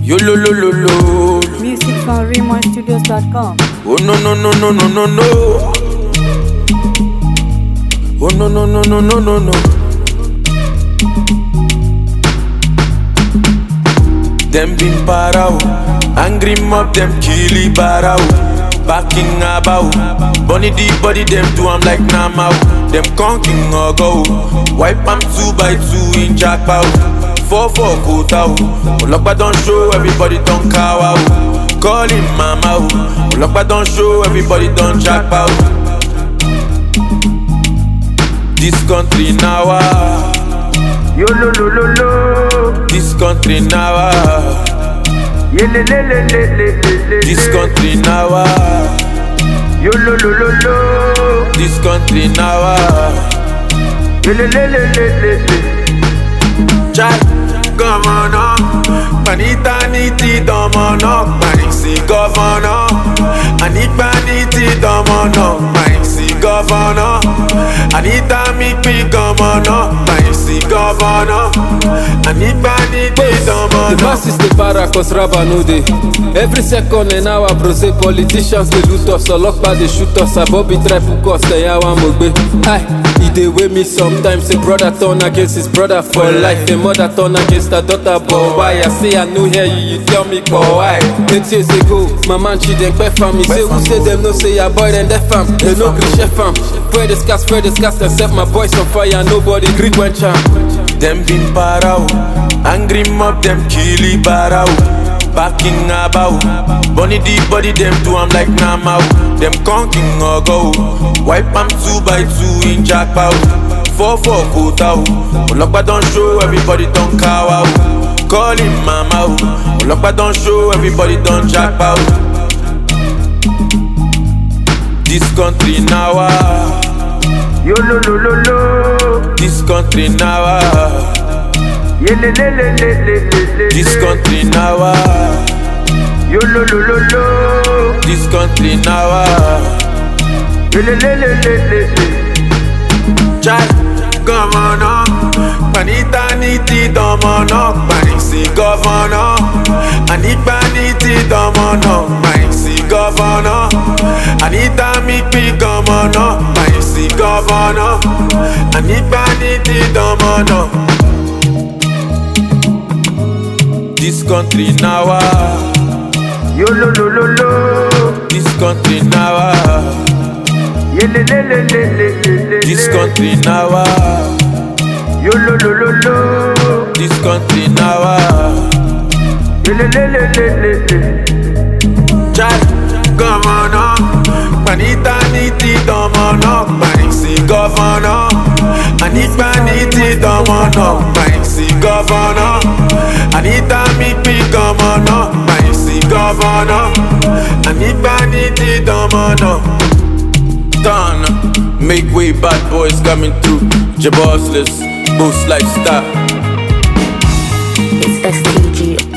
Yo lo lo lo lo. Music from RaymonStudios.com. Oh no no no no no no no. Oh no no no no no no no. Them been para o, angry mob them killy bara o. Backing about, bunny the body them do I'm like Nama o. Them conking or go, wipe am two by two in jackpot. Four four quota o, Olokpa don show everybody don kawa o. Call him mama o, Olokpa don show everybody don jackpot. This country now ah. Yo lo lo lo lo. This country now ah. Ye le le le le le le le. This le. country now ah. Yo lo lo lo lo. This country now ah. Ye le le le le le le. Chai, governor Panita niti domono Panisi governor Anipa niti domono Panisi governor Anita mikpi governor Panisi governor Anipa niti The domono masses dey para cause raba no dey. Every second an hour brose politicians dey loot us, ọlọ́pàá dey shoot us, abobi try hook us, ẹ̀yà wa mo gbé. Hi, e dey wey me sometimes, a brother turn against his brother for life, a mother turn against her daughter, but why? I say I no hear you, you tell me but why? Eight years ago, my man Chidempe fam, he say who say dem no say your boy dem def am, they no gree chef am. Spread the scars, spread the scars, dem set my boys on fire, nobody gree quench am. Them been para o, angry mob them killy bara o. Backing about, bunny the body them do I'm like Nama o. Them conking or go, wipe am two by two in jackpot. Four four quota o, Olokpa don show everybody don kawa o. Call him mama o, Olokpa don show everybody don jackpot. This country now ah, Yo lo lo lo lo. this country now ah, Ye le le le le le le le. this le. country now ah. Yo lo lo lo lo. This country now ah. Ye le le le le le le. Chai, governor Panita niti domono Panisi governor Anipa niti domono Panisi governor Anita mikpi governor Panisi governor Anipa niti domono This country now ah. Yo lo lo lo lo. This country now ah. Ye le le le le le le le. This le. country now ah. Yo lo lo lo lo. This country now ah. Ye le le le le le le. Chai, governor Panita niti domono Panisi governor Anipa niti domono Panisi governor Anita mikpi governor Panisi governor Anipa niti domono Done Make way bad boys coming through Jabossless Boost lifestyle It's STG